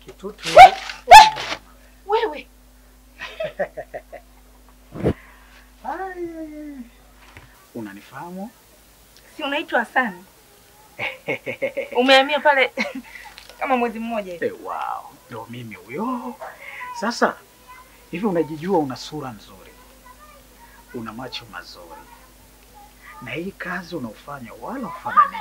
Kitutu. Wewe Ai. Unanifahamu? si unaitwa Hasani? Umehamia pale kama mwezi mmoja hivi. Eh, wow, ndio mimi huyo. Sasa hivi unajijua, una sura nzuri, una macho mazuri, na hii kazi unaofanya wala ufanani.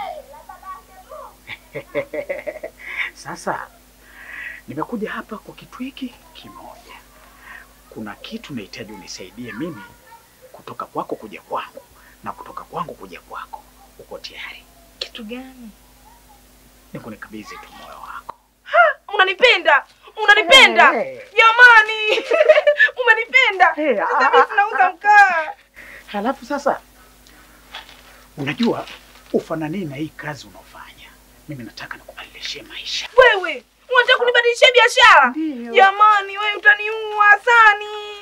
Sasa nimekuja hapa kwa kitu hiki kimoja. Kuna kitu nahitaji unisaidie mimi, kutoka kwako kuja kwangu na kutoka kwangu kuja kwako. Uko tayari? Kitu gani? Nikunikabidhi tu moyo wako. Unanipenda? Unanipenda? Hey. Jamani. Umenipenda? Hey, Sasa ah, mimi ah, tunauza ah. mkaa. Halafu sasa, unajua ufanani na hii kazi unaofanya, mimi nataka nikubadilishie maisha. Wewe unataka kunibadilishia biashara? Ndio. Jamani, wewe utaniua Hasani.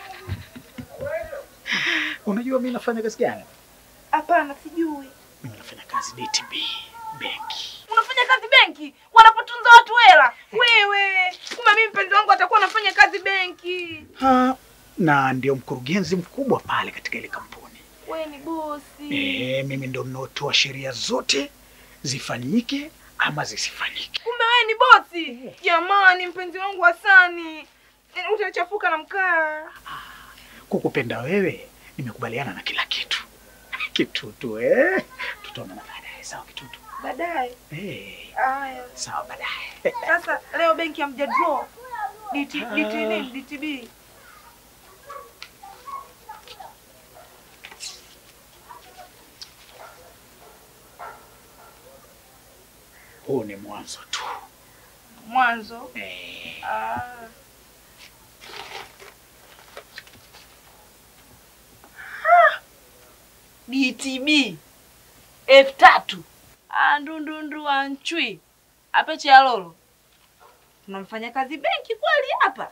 Unajua mimi nafanya kazi gani? Hapana, sijui. Mimi nafanya kazi DTB benki. Unafanya kazi benki wanapotunza watu hela? Wewe kumbe mimi mpenzi wangu atakuwa anafanya kazi benki. Ha, na ndio mkurugenzi mkubwa pale katika ile kampuni. Wewe ni bosi. Eh, mimi ndio ninaotoa sheria zote zifanyike ama zisifanyike. Kumbe wewe ni bosi. Jamani, mpenzi wangu Hasani, Eh, utachafuka na mkaa. Kukupenda wewe, nimekubaliana na kila kitu. Kitutu eh, tutaonana baadaye. Sawa Kitutu? Baadaye. Eh, Haya. sawa baadaye. Sasa leo benki hamja draw. DT, DT nini? DTB. Huu ni mwanzo tu. Mwanzo. Eh, Ah. DTB elfu tatu andundundu anchui apeche ya lolo tunamfanya kazi benki kweli hapa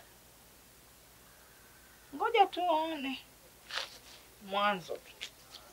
ngoja tuone mwanzo tu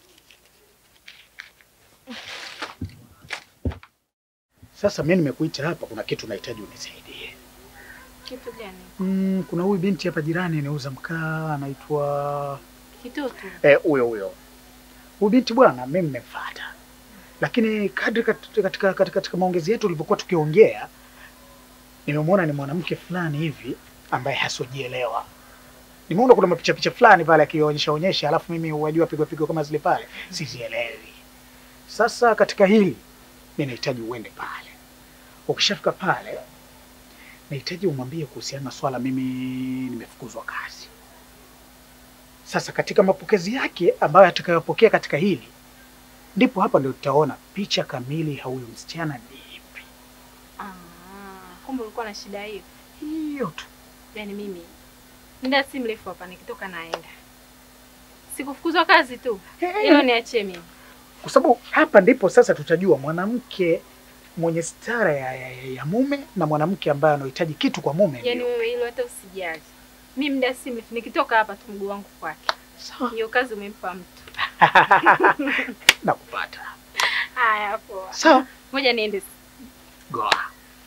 Sasa mimi nimekuita hapa, kuna kitu nahitaji unisaidie. kitu gani Mm, kuna huyu binti hapa jirani anauza mkaa anaitwa kitutu eh, huyo huyo. Huyu binti bwana, mimi nimemfuata, lakini kadri kat- katika, katika, katika maongezi yetu tulivyokuwa tukiongea, nimemwona ni mwanamke fulani hivi ambaye hasojielewa. Nimeona kuna mapicha picha fulani pale akionyesha onyesha, alafu mimi wajua pigwa pigwa kama zile pale, sizielewi. Sasa katika hili mimi nahitaji uende pale. Ukishafika pale, nahitaji umwambie kuhusiana na swala mimi nimefukuzwa kazi. Sasa katika mapokezi yake ambayo atakayopokea katika hili, ndipo hapa ndio tutaona picha kamili ya huyu msichana ni ipi. Ah, kumbe ulikuwa na shida hiyo. Hiyo tu. Yaani mimi muda si mrefu hapa nikitoka naenda, sikufukuzwa kazi tu, hilo niachie mimi. Kwa sababu hapa ndipo sasa tutajua mwanamke mwenye stara ya, ya, ya, ya mume na mwanamke ambaye anahitaji kitu kwa mume. Yaani ndio. wewe hilo hata usijali. Mimi muda si mrefu nikitoka hapa tu mguu wangu kwake. Sawa. Hiyo kazi umempa mtu. Nakupata. Haya poa. Sawa. Ngoja niende. Goa.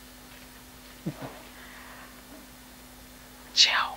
Chao.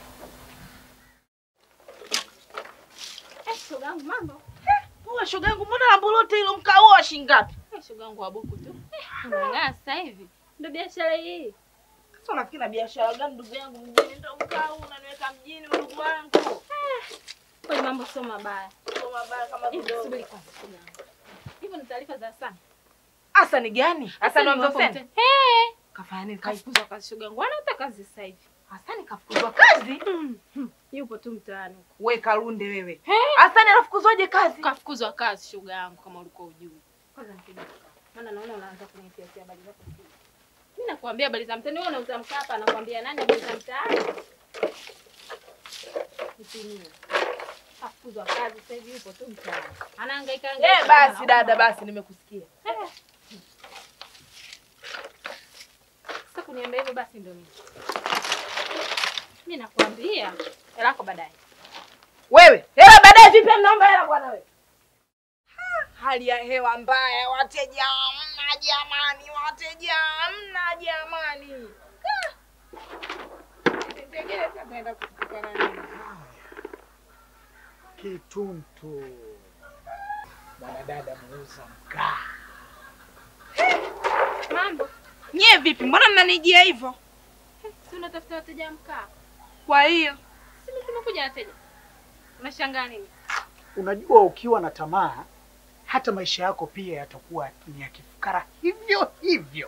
Eh, shoga yangu mambo. Uwe shoga yangu, mbona lambo lote hilo mkaoa shingapi? Eh, shoga yangu wa buku tu. Eh, unang'aa sasa hivi. Ndio biashara hii. Sasa unafikiri na biashara gani ndugu yangu mjini ndo mkaa unaniweka mjini ndugu wangu? Kwa mambo sio mabaya. Sio mabaya kama Hivi kidogo. subiri kwanza shoga yangu. Hivyo ni taarifa za sana. Asa ni gani? Asa ni wa Mzofeni? Eh, Kafanya nini? Kaif- kafukuzwa kazi shoga yangu. Anataka kazi sasa hivi. Hasani kafukuzwa kazi? Yupo tu mtaani huko. We Kalunde wewe. Eh, Hasani anafukuzwaje kazi? kafukuzwa kazi shoga yangu kama ulikuwa ujui. Kwanza nipigie. Maana naona unaanza kunitia habari zako. Mimi nakwambia habari za mtaani, wewe unauza mkaa hapa, nakwambia nani habari za mtaani? Mtimie. Kafukuzwa kazi sasa hivi yupo tu mtaani. Anahangaika hangaika. Eh, basi dada, basi nimekusikia. Eh. Sasa kuniambia hivyo basi ndio mimi. Mimi nakwambia hela yako baadaye. Wewe, hela baadaye vipi mnaomba hela bwana wewe? Hali ya hewa mbaya, wateja hamna jamani, wateja hamna jamani. Ah, utaenda kutukana nini? Kituntu, mwanadada muuza mkaa. Mambo. Nyie vipi? Mbona mnanijia hivyo? Si unatafuta wateja mkaa? Kwa hiyo Si mimi tumekuja wateja. Unashangaa nini? Unajua, ukiwa na tamaa hata maisha yako pia yatakuwa ni ya kifukara hivyo hivyo.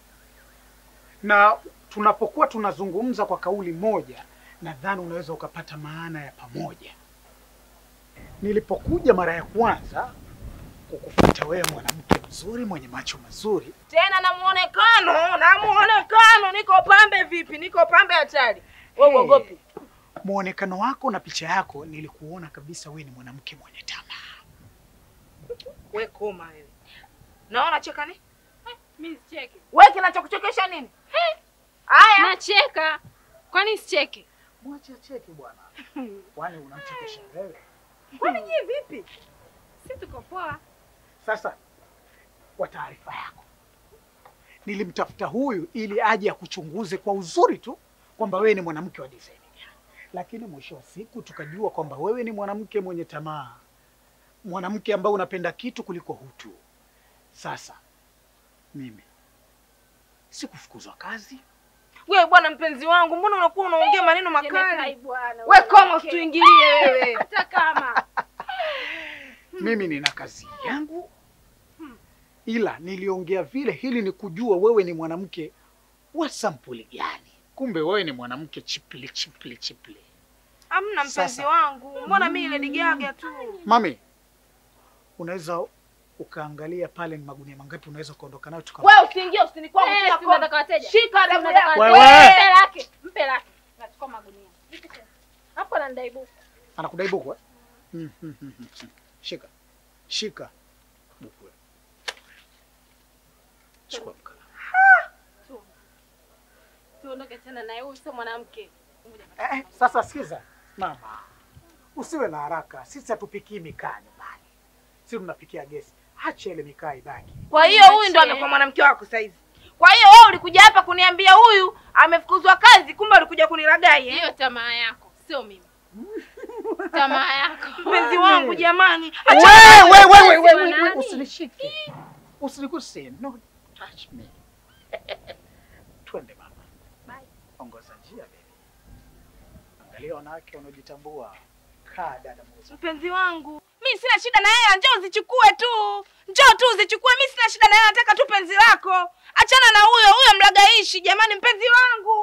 Na tunapokuwa tunazungumza kwa kauli moja, nadhani unaweza ukapata maana ya pamoja. Nilipokuja mara ya kwanza kukufuata wewe, mwanamke mzuri mwenye macho mazuri, tena na muonekano na muonekano, niko pambe vipi? Niko pambe hatari. Wewe Hey. uogopi? muonekano wako na picha yako, nilikuona kabisa wewe ni mwanamke mwenye tamaa. We koma wewe. Naona cheka ni? Mimi sicheke. Wewe kinachokuchekesha nini? Haya. Nacheka. Kwani sicheke? Mwache acheke bwana, kwani unamchekesha wewe? Kwani nyie vipi? Si tuko poa. Sasa kwa taarifa yako, nilimtafuta huyu ili aje akuchunguze kwa uzuri tu kwamba wewe ni mwanamke wa design gani, lakini mwisho wa siku tukajua kwamba wewe ni mwanamke mwenye tamaa, mwanamke ambaye unapenda kitu kuliko hutu. Sasa mimi sikufukuzwa kazi, Wewe bwana mpenzi wangu, mbona unakuwa unaongea maneno Jemekai makali? bwana. We koma mwanamke. usituingilie wewe. Hata kama. mimi nina kazi yangu, ila niliongea vile ili ni kujua wewe ni mwanamke wa sampuli gani. Kumbe wewe ni mwanamke chipli chipli chipli. Hamna mpenzi Sasa. wangu. Mbona mimi Lady Gaga tu? Mami, unaweza ukaangalia pale ni magunia mangapi unaweza ukaondoka nayo tuka Wewe usiingie usini kwangu. Eh, shika si kona. unataka wateja? Shika Si damu unataka yako. Wewe. wateja? Mpe lake. Mpe lake. Nachukua magunia. Vipi tena? Hapo ananidai buku. anakudai buku eh? Mm, mm, mm, mm, mm. Shika shika buku, wewe. chukua mkala. Tu. Tuondoke tena naye huyu sio mwanamke. Ngoja Eh, eh, sasa sikiza mama, usiwe na haraka. Sisi hatupikii mikaa nyumbani, sisi tunapikia gesi. Acha ile mikaa ibaki. Kwa hiyo huyu ndo amekuwa mwanamke wako sasa hivi. Kwa hiyo wewe ulikuja hapa kuniambia huyu amefukuzwa kazi, kumbe ulikuja kunilagai eh? Hiyo tamaa yako, sio mimi. Tamaa yako. Mpenzi wangu jamani. Wewe, wewe, wewe, Wewe, wewe, wewe, nani? usinishike, usiniguse, no touch me. Twende mama, Bye. ongoza njia baby. Angalia wanawake wanaojitambua. Kaa dada muuza. Mpenzi wangu, mi sina shida na yeye, njoo uzichukue tu, njoo tu uzichukue. Mi sina shida na yeye, nataka tu penzi lako. Achana na huyo huyo mlagaishi. Jamani, mpenzi wangu